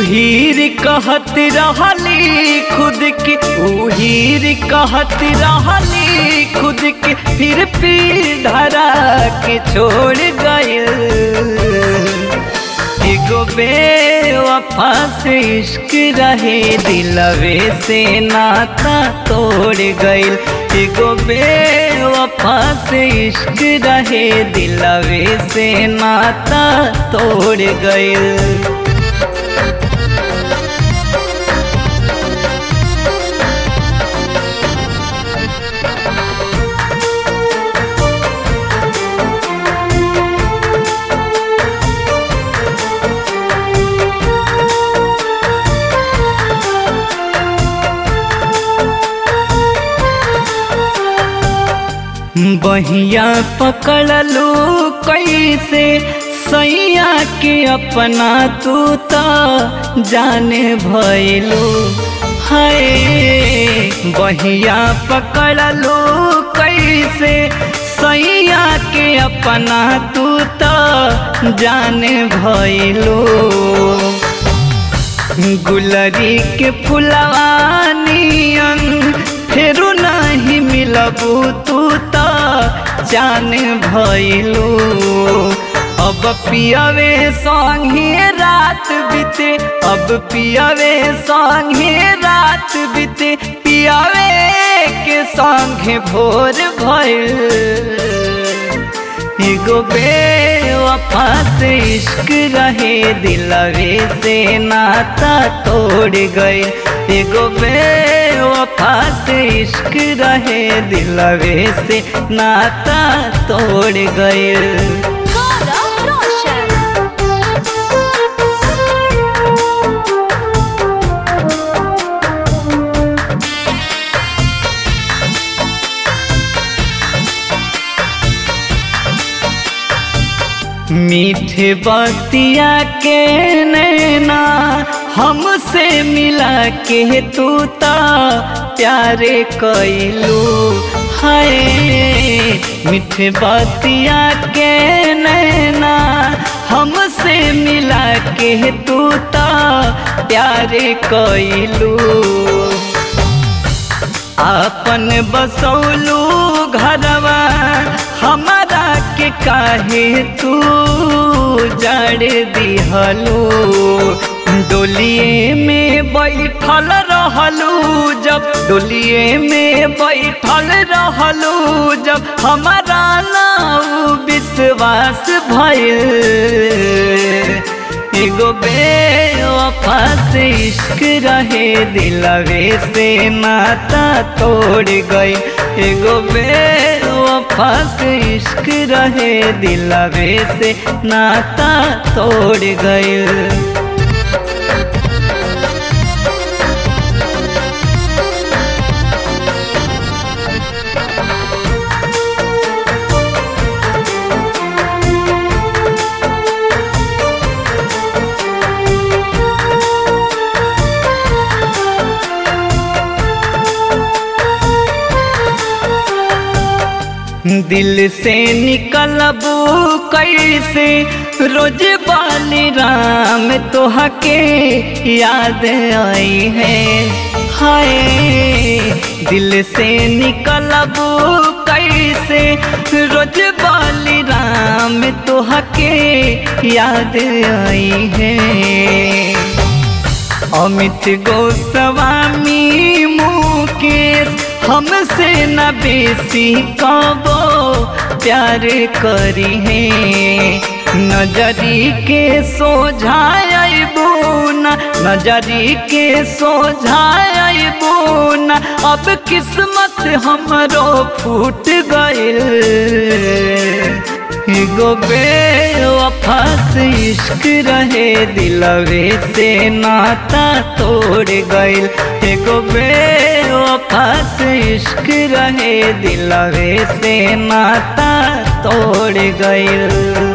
उहीर कहत रहली खुद के उहीर कहत रहली खुद के फिर पीर धरा के छोड़ गइल एगो बेवफा से इश्क रहे दिलवे से नाता तोड़ गइल एगो बेवफा से इश्क रहे दिलवे से नाता तोड़ गइल बहिया पकड़लू कैसे सैया के अपना तू तो जाने भैलू हाय बहिया पकड़लू कैसे सैया के अपना तू तो जाने भैलू गुलरी के फुलवानियन फेरू नहीं मिलबू तू तो जान भइलू अब पियवे संगे रात बीते अब पियवे संगे रात बीते पियवे के संगे भोर भइल एगो बेवफा से इश्क रहे दिलवे से नाता तोड़ गए एगो बेवफा से इश्क रहे दिलवे से नाता तोड़ गए Gaurav Roshan. मीठे बतिया के नैना हमसे मिला के तू ता प्यारे कैलू हाय मीठे बतिया के नैना हमसे मिला के तू ता प्यारे कैलू आपन बसौलू घरवा हमारा के काहे तू जड़ दिहलू डोलिए में बैठल रहलू जब डोलिए में बैठल रहलू जब हमारा नाव विश्वास भइल एगो बेवफा से इश्क रहे दिलवे से नाता तोड़ गई एगो बेवफा से इश्क रहे दिलवे से नाता तोड़ गई दिल से निकलबू कैसे रोज बाली राम तोहा के याद आई है हाय दिल से निकलबू कैसे रोज बाली राम तोहा के याद आई है अमित गोस्वामी मुकेश हमसे न बेसी कबो प्यार करी है नजरी के सोझाइबू न नजरी के सोझाइबू न अब किस्मत हमरो फूट गइल एगो बेवफा से इश्क रहे दिलवे से नाता तोड़ गइल एगो बेवफा से इश्क रहे दिलवे से नाता तोड़ गइल